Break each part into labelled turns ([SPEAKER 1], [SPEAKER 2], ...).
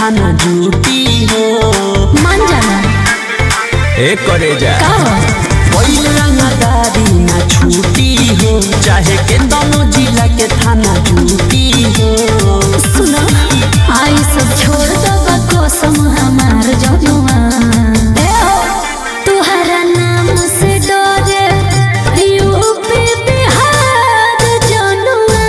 [SPEAKER 1] थाना ड्यूटी हो
[SPEAKER 2] मान जाना
[SPEAKER 3] ए करे जा
[SPEAKER 2] का हो
[SPEAKER 1] कोई रंगदारी ना छूटी हो चाहे के दोनों जिला के थाना ड्यूटी हो
[SPEAKER 2] सुनो आई सब छोड़ दबा कसम हमार जनुआ ए हो तुहरा नाम से डरे यूपी बिहार जनुआ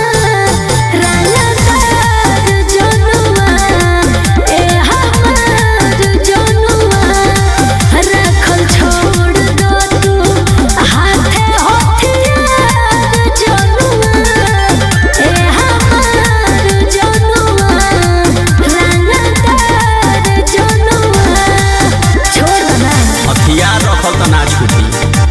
[SPEAKER 2] रानादार जनुआ ए हमार जनुआ रखल छोड़ दो तू हाथे हथियार जनुआ ए हमार जनुआ रानादार जनुआ छोड़ दो ना
[SPEAKER 3] हथियार रखल त ना छूटी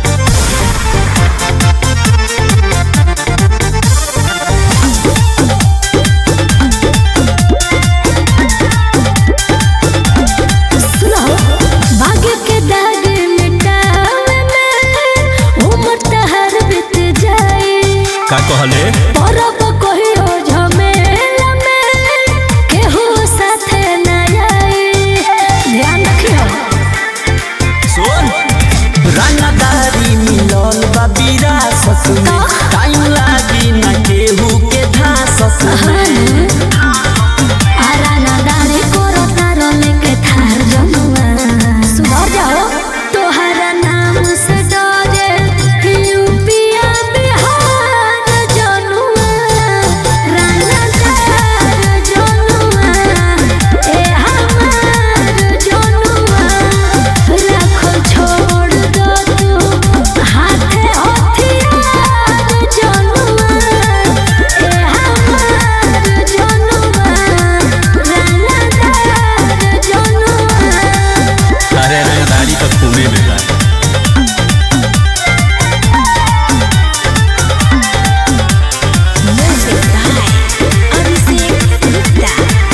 [SPEAKER 2] सुनो भाग्य के दाग मिटावे में उम्र तहर बीत जाए
[SPEAKER 3] का कहले
[SPEAKER 2] परब कहियो झमेला में केहू साथे न आए ध्यान रखियो
[SPEAKER 3] सुन
[SPEAKER 1] रंगदारी मिलल बा विरासत में
[SPEAKER 2] का?
[SPEAKER 1] टाइम लागी ना केहू के धासस में
[SPEAKER 2] आराना दारे कोरो तारो लेके थार जमुआ सुधर जाओ तोहरा नाम से डरे यूपिया बिहार जनुआ राना दार जनुआ ए हमार जनुआ रखो छोड़ दो तू हाथे हथियार जनुआ ए हमार जनुआ रानादार जनुआ
[SPEAKER 3] अरे रंगदारी तो खूने में बा
[SPEAKER 2] Music by Abhishek Gupta.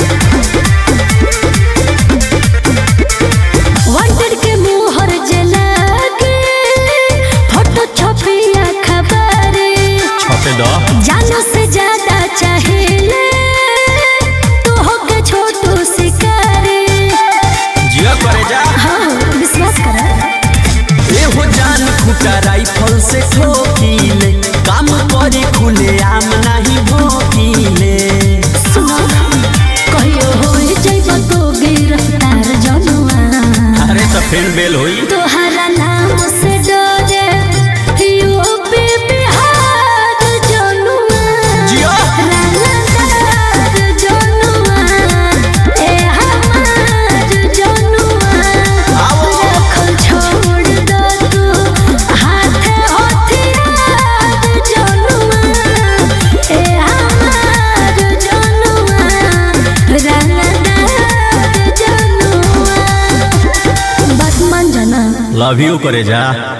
[SPEAKER 2] Wanted के मुहर जला के फोटो छपिया खबरे
[SPEAKER 3] छपे द
[SPEAKER 2] जानो से ज्यादा चाहिए तो होके छोटू शिकारी
[SPEAKER 3] जिया करे जा
[SPEAKER 2] हाँ विश्वास करा
[SPEAKER 1] एहो जान खुटा राइफल से ठोकीले काम करे खुले आम नहीं भोकीले
[SPEAKER 2] सुनो कहियो होई जइबो तो गिरफ्तार जनुआ
[SPEAKER 3] अरे तो फिर बेल होई
[SPEAKER 2] तोहरा नाम से डरे यूपी बिहार जनुआ
[SPEAKER 1] जिया।
[SPEAKER 2] रानादार जनुआ ए हमार जनुआ
[SPEAKER 1] आओ।
[SPEAKER 2] रखल छोड़ दो तू हाथे हथियार जनुआ ए हमार जनुआ रानादार जनुआ बात मान जाना
[SPEAKER 3] लव यू करे जा